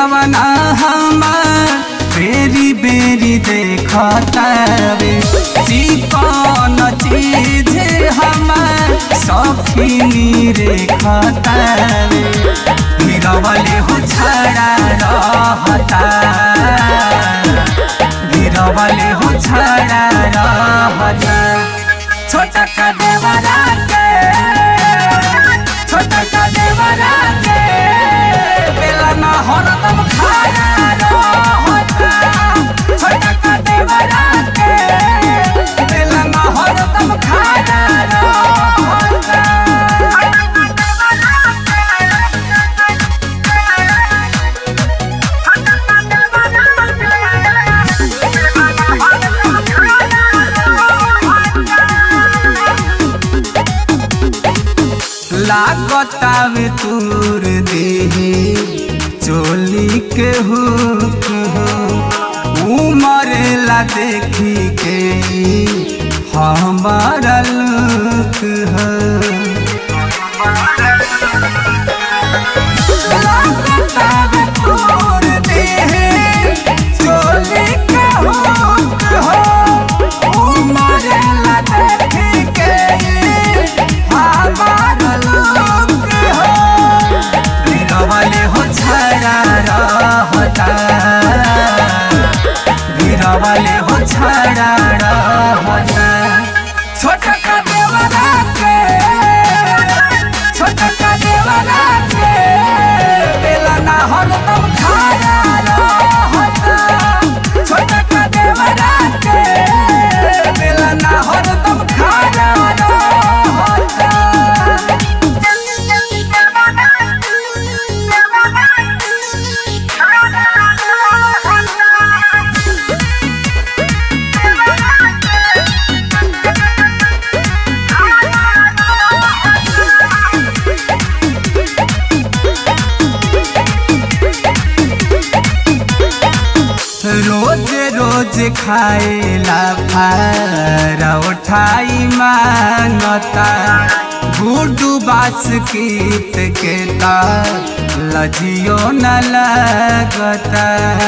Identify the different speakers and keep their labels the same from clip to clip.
Speaker 1: जवना हमार बेरी बेरी देखतावे चिकन चीज हमार सखिनी रे खतावे गिरवले हो छड़ा रहता गिरवले हो छड़ा रहता छोटा का देवरा के छोटा का देवरा के बेला ना हरदम खाया रहता छोटा का देवरा के बेला ना हरदम खाया लागतावे तूर देहे चोली के हुक हो उमरेला देखी के हमारा लुक हो लागतावे तूर देहे चोली के हुक हो उमरेला देखी के हमारा लुक हो गिरवले हो छड़ा रहता गिरवले हो छड़ा रहता छोटा का देवरा के छोटा का देवरा के बेला ना हरदम खाया रहता छोटा का देवरा के बेला ना हरदम खाया रहता रोज रोज खाएला फारा उठाई मानता गुडू बास कीत के ता लजियो न लगता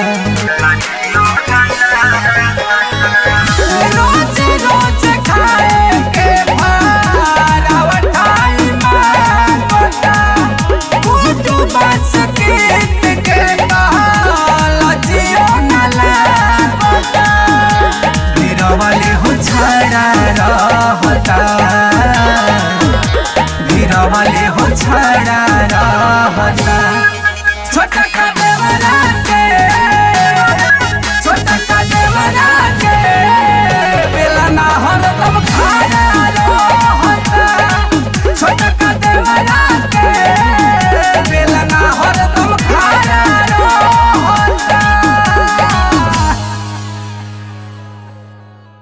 Speaker 1: रोज रोज खाए के फारा उठाई मानता गुडू बास कीत के ता लजियो न लगता गिरवले हो छड़ा रहता गिरवले हो छड़ा रहता छोटा का